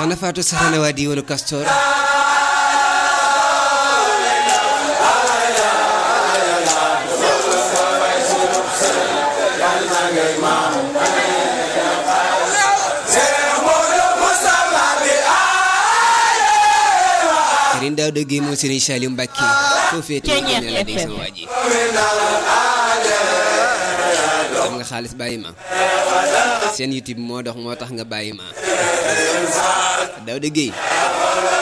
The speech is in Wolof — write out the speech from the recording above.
soxna Fatou Saxana waa diwaanu Castor Serigne Daouda Guèye moom Serigne Saliou Mbacké foo féete ne la dégg sama waa ji am nga xaalis bàyyi ma seen YouTube moo dox moo tax nga bàyyi ma Daouda Guèye